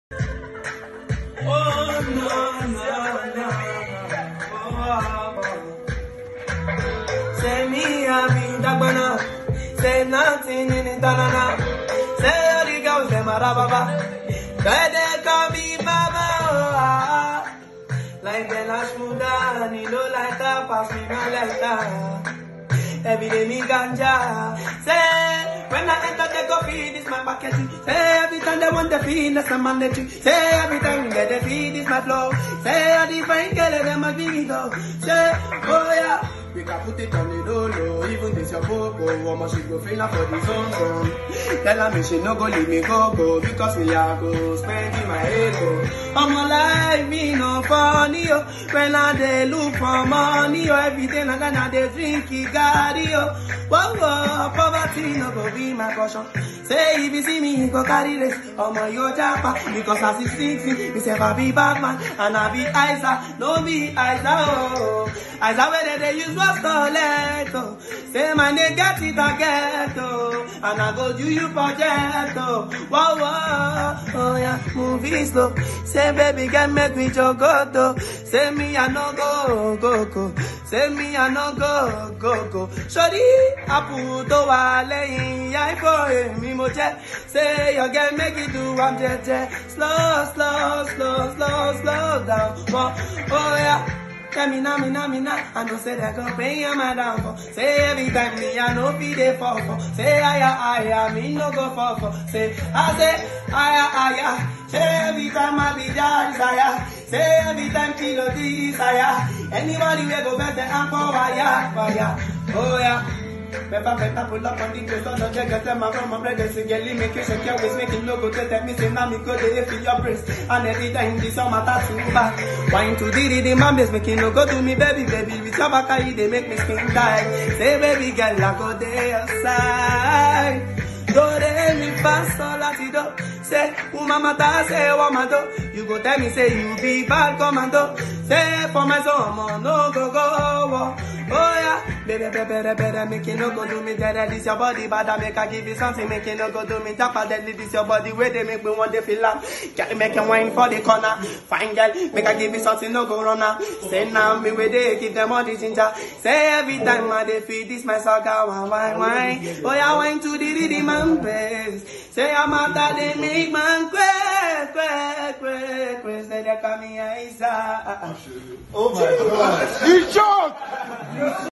Oh, no, no, no. Oh, Say me, I be dagbana. Say nothing in it, na Say all the girls, them are baba. Say they call me baba. oh, Like the last muda, ni no like that, pass me no like that. Every day me ganja. Say, when I enter the coffee, this my bucket. Say, every time they want the feed, that's my mandatory. Say, every time they the feed, this my flow. Say, I define girl, them a give it up. Say, oh yeah. We can put it on the low low, even this your popo. Woman, she go feel her for the zone zone. Tell her me she no go leave me go go, because me a go spending my ego. I'm alive, me no funny yo. When I dey look for money yo, every day na gonna dey drink Igari yo. Whoa whoa, poverty no go be my caution. Say if you see me, you go carry this. Omo yo japa, because as he sings me, he say I be bad man and I be Isa, no be Isa oh. Isa where they dey use what's collect oh. Say my name get it I get oh, and I go do you project oh. Whoa whoa, oh yeah, movie slow. Say baby get make me jogoto. Say me I no go go go. Say me I no go go go. Sorry, apu tó wà lẹ́yìn ya iko èmi mo jẹ́. Say your girl make it do am jẹ́jẹ́. Slow slow slow slow slow down. Oh, oh yeah. Tell me now, me now, me now. I know say that go pay your my down for. Say every time me, I know be there for for. Say I, I, I, me no go for for. Say I say I, I, I. Say every time I be there desire. Say every time kilo desire. Anybody we go better and for fire, fire. Oh yeah. Better, better pull up on the place, don't know get them from my brothers, so girl, make you shake your waist, make it logo to tell me, say, now me go there, feel your breast, and every time this summer tattoo back, wine to the the man base, make it logo to me, baby, baby, with your back, they make me skin tight, say, baby girl, I go there outside. Do re mi fa sol la ti do. Say, woman mata, say, woman do. You go tell me, say, you be bad commando. Say, for my son, no go go. Oh yeah, baby, baby, baby, baby, make you no go do me dead. This your body, bad, I make I give you something, make you no go do me tap deadly. This your body, where they make me want to feel up. Girl, make you wine for the corner. Fine girl, make I give you something, no go run now. Say now, me where they give them all the ginger. Say every time I they feed this my saga, wine, wine, wine. Oh yeah, wine to the rhythm man best. Say I'm out that they make man quack, quack, quack, quack. Say they call me Isa. Oh my god. You joke!